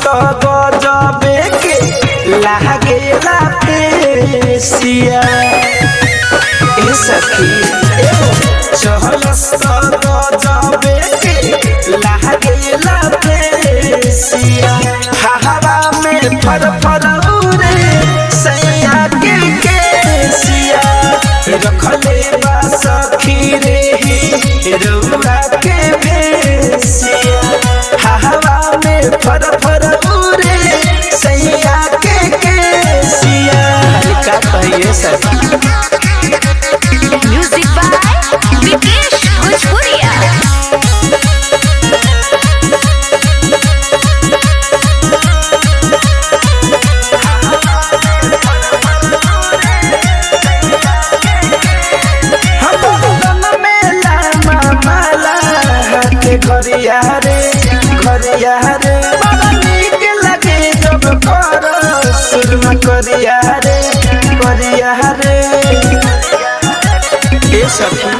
गजबे के लागेला पेशिया ए सखी चहलस गजबे के लागेला पेशिया हवा में फर फर उड़े सैया के केसिया रखले बा सखी रे ही रउआ के भेसिया हवा में फर फर उड़े सैया के केसिया का कहिए सखी म्यूजिक बाय विकेश भोजपुरिया हम में लामा माला के घरिया रे घरिया रे बड़ा नीक लगे जब कर सुरमा करिया रे करिया रे ए सखी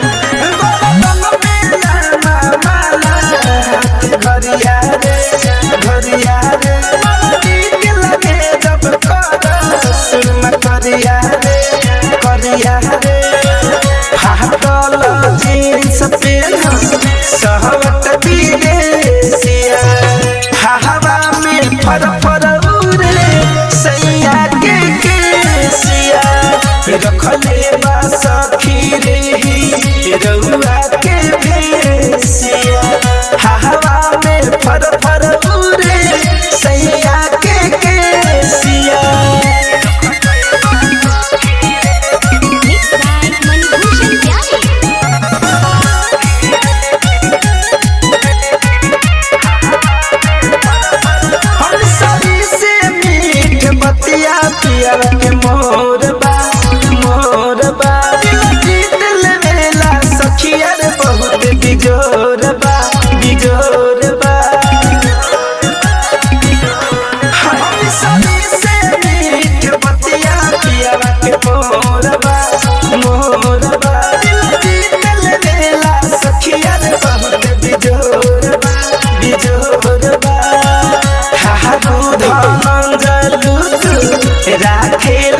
घरिया रे घरिया रे बड़ा नीक लगे जब कर सुरमा करिया रे करिया रे फाटल जीन्स पेन सहवत विदेशिया हवा में फर फर उड़े सैया के केसिया रखले बा सखी रे ही रउआ के भेसिया हवा में फर फर उड़े सैया के केसिया मिक्स बाय मणिभूषण प्यारी हम सभी से मीठ बतिया पिया के मोर बा मोर बा दिल जीत लेवेला सखिया रे बहुत बिजोर बा बिजोर बा हम सभी से मीठ बतिया पिया के मोर बा मोर बा दिल जीत लेवेला सखिया रे बहुत बिजोर बा बिजोर बा हाहू धमंजलू राखेल